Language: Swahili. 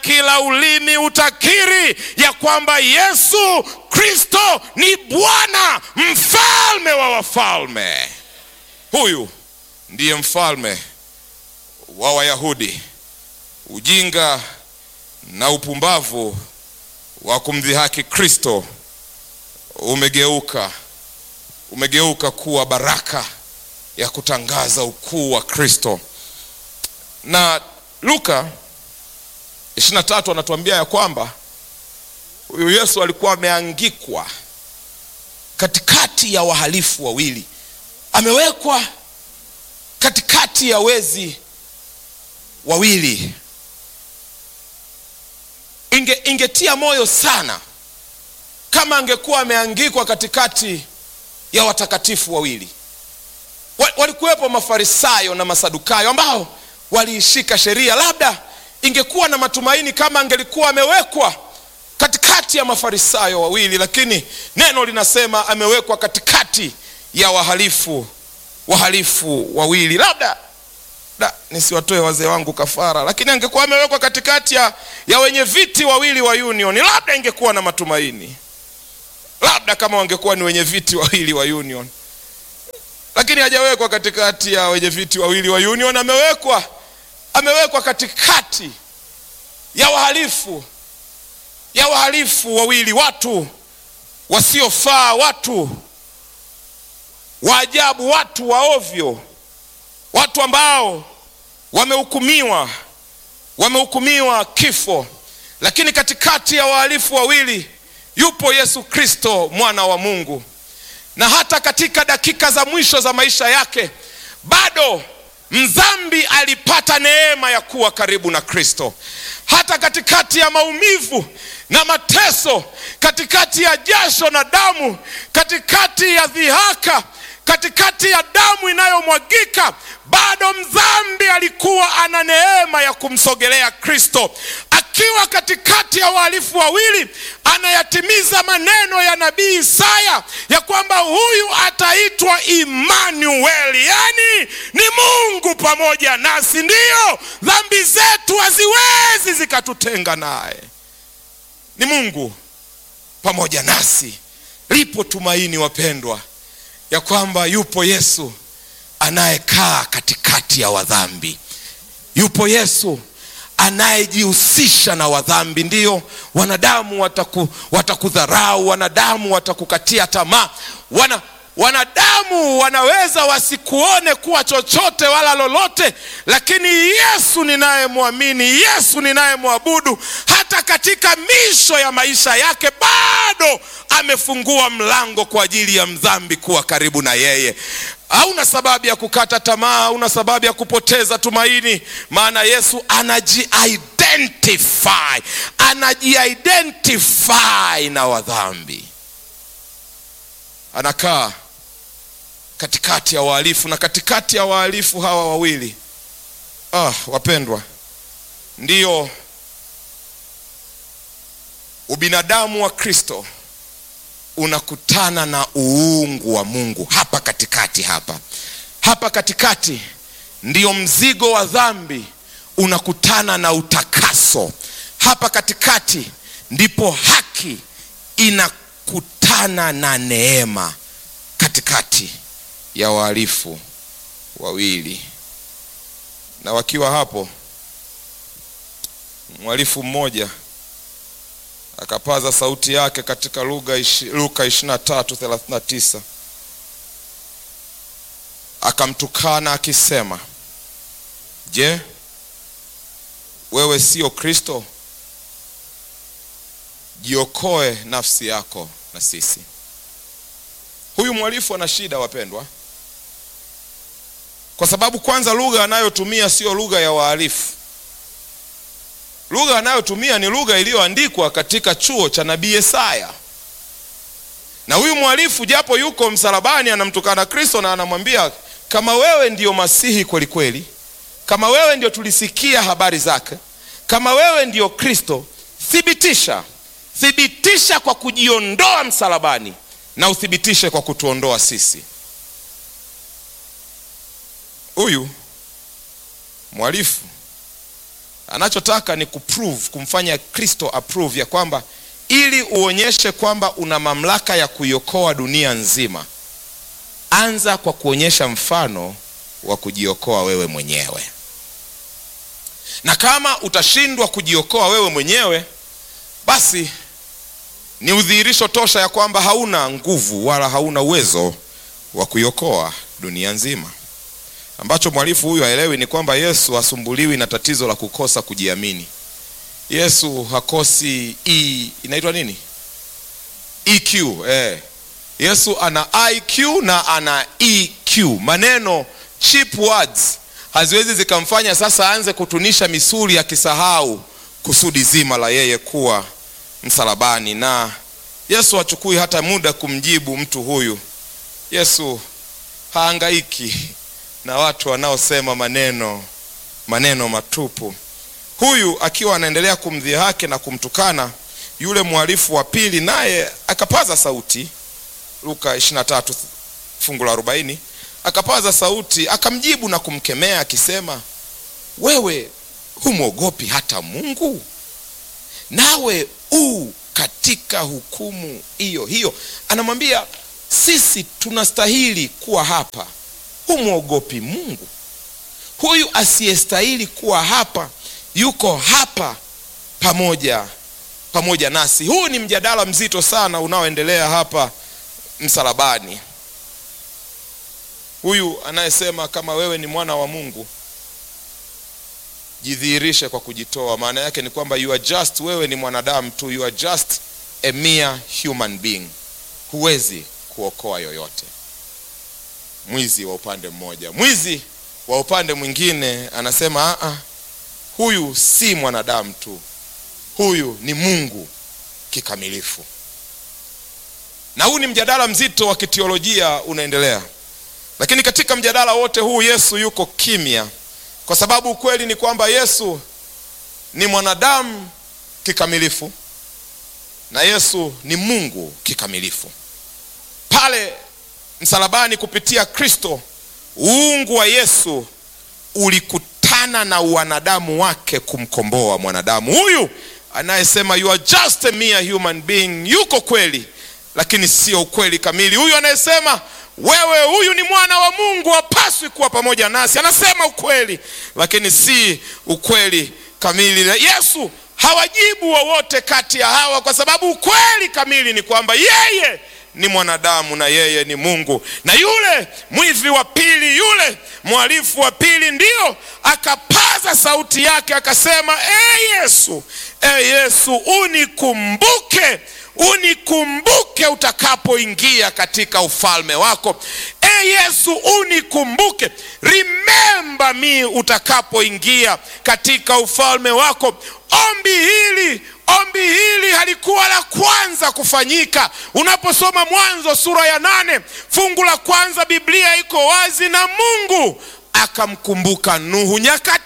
kila ulimi utakiri ya kwamba Yesu Kristo ni Bwana, mfalme wa wafalme. Huyu ndiye mfalme wa Wayahudi. Ujinga na upumbavu wa kumdhihaki Kristo umegeuka umegeuka kuwa baraka ya kutangaza ukuu wa Kristo. Na Luka 23 anatuambia ya kwamba huyu Yesu alikuwa ameangikwa katikati ya wahalifu wawili, amewekwa katikati ya wezi wawili. Inge, ingetia moyo sana kama angekuwa ameangikwa katikati ya watakatifu wawili. Walikuwepo Mafarisayo na Masadukayo ambao waliishika sheria. Labda ingekuwa na matumaini kama angelikuwa amewekwa katikati ya Mafarisayo wawili, lakini neno linasema amewekwa katikati ya wahalifu wahalifu wawili. Labda da, nisiwatoe wazee wangu kafara, lakini angekuwa amewekwa katikati ya, ya wenye viti wawili wa union, labda ingekuwa na matumaini labda kama wangekuwa ni wenye viti wawili wa union, lakini hajawekwa katikati ya wenye viti wawili wa union. Amewekwa, amewekwa katikati ya wahalifu ya wahalifu wawili, watu wasiofaa, watu wa ajabu, watu wa ovyo, watu ambao wamehukumiwa wamehukumiwa kifo, lakini katikati ya wahalifu wawili yupo Yesu Kristo mwana wa Mungu, na hata katika dakika za mwisho za maisha yake bado mdhambi alipata neema ya kuwa karibu na Kristo. Hata katikati ya maumivu na mateso, katikati ya jasho na damu, katikati ya dhihaka, katikati ya damu inayomwagika, bado mdhambi alikuwa ana neema ya kumsogelea Kristo. Akiwa katikati ya wahalifu wawili, anayatimiza maneno ya nabii Isaya ya kwamba huyu ataitwa Imanueli, yaani ni Mungu pamoja nasi. Ndiyo, dhambi zetu haziwezi zikatutenga naye, ni Mungu pamoja nasi. Lipo tumaini wapendwa, ya kwamba yupo Yesu anayekaa katikati ya wadhambi. Yupo Yesu anayejihusisha na wadhambi. Ndiyo, wanadamu wataku, watakudharau, wanadamu watakukatia tamaa, wana wanadamu wanaweza wasikuone kuwa chochote wala lolote, lakini Yesu ninayemwamini, Yesu ninayemwabudu, hata katika misho ya maisha yake bado amefungua mlango kwa ajili ya mdhambi kuwa karibu na yeye. Hauna sababu ya kukata tamaa, hauna sababu ya kupoteza tumaini, maana Yesu anaji-identify, anaji-identify na wadhambi, anakaa katikati ya wahalifu na katikati ya wahalifu hawa wawili ah, wapendwa, ndiyo ubinadamu wa Kristo unakutana na uungu wa Mungu hapa katikati. Hapa hapa katikati ndiyo mzigo wa dhambi unakutana na utakaso. Hapa katikati ndipo haki inakutana na neema, katikati ya wahalifu wawili. Na wakiwa hapo, mhalifu mmoja akapaza sauti yake katika lugha Luka 23:39 akamtukana akisema, Je, wewe sio Kristo? Jiokoe nafsi yako na sisi. Huyu mhalifu ana shida wapendwa, kwa sababu kwanza lugha anayotumia sio lugha ya wahalifu. Lugha anayotumia ni lugha iliyoandikwa katika chuo cha nabii Yesaya. Na huyu mhalifu japo yuko msalabani, anamtukana Kristo na anamwambia kama wewe ndiyo Masihi kweli kweli, kama wewe ndio tulisikia habari zake, kama wewe ndiyo Kristo, thibitisha, thibitisha kwa kujiondoa msalabani na uthibitishe kwa kutuondoa sisi. Huyu mhalifu anachotaka ni kuprove kumfanya kristo approve ya kwamba ili uonyeshe kwamba una mamlaka ya kuiokoa dunia nzima anza kwa kuonyesha mfano wa kujiokoa wewe mwenyewe na kama utashindwa kujiokoa wewe mwenyewe basi ni udhihirisho tosha ya kwamba hauna nguvu wala hauna uwezo wa kuiokoa dunia nzima ambacho mwalifu huyu haelewi ni kwamba yesu hasumbuliwi na tatizo la kukosa kujiamini yesu hakosi e, inaitwa nini eq eh. yesu ana iq na ana eq maneno cheap words haziwezi zikamfanya sasa aanze kutunisha misuli akisahau kusudi zima la yeye kuwa msalabani na yesu hachukui hata muda kumjibu mtu huyu yesu haangaiki na watu wanaosema maneno maneno matupu huyu akiwa anaendelea kumdhihaki na kumtukana yule mhalifu wa pili naye akapaza sauti luka 23 fungu la 40 akapaza sauti akamjibu na kumkemea akisema wewe humwogopi hata mungu nawe u katika hukumu hiyo hiyo anamwambia sisi tunastahili kuwa hapa humwogopi mungu huyu asiyestahili kuwa hapa yuko hapa pamoja pamoja nasi huu ni mjadala mzito sana unaoendelea hapa msalabani huyu anayesema kama wewe ni mwana wa mungu jidhihirishe kwa kujitoa maana yake ni kwamba you are just wewe ni mwanadamu tu you are just a mere human being huwezi kuokoa yoyote mwizi wa upande mmoja mwizi wa upande mwingine anasema Aa, huyu si mwanadamu tu huyu ni mungu kikamilifu na huu ni mjadala mzito wa kiteolojia unaendelea lakini katika mjadala wote huu yesu yuko kimya kwa sababu ukweli ni kwamba yesu ni mwanadamu kikamilifu na yesu ni mungu kikamilifu pale msalabani kupitia kristo uungu wa yesu ulikutana na wanadamu wake kumkomboa mwanadamu huyu anayesema you are just a mere human being yuko kweli lakini sio ukweli kamili huyu anayesema wewe huyu ni mwana wa mungu hapaswi kuwa pamoja nasi anasema ukweli lakini si ukweli kamili yesu hawajibu wowote kati ya hawa kwa sababu ukweli kamili ni kwamba yeye ni mwanadamu na yeye ni mungu na yule mwivi wa pili yule mhalifu wa pili ndio akapaza sauti yake akasema e yesu e yesu unikumbuke unikumbuke utakapoingia katika ufalme wako e yesu unikumbuke remember me utakapoingia katika ufalme wako ombi hili ombi hili halikuwa la kwanza kufanyika unaposoma mwanzo sura ya nane fungu la kwanza biblia iko wazi na mungu akamkumbuka nuhu nyakati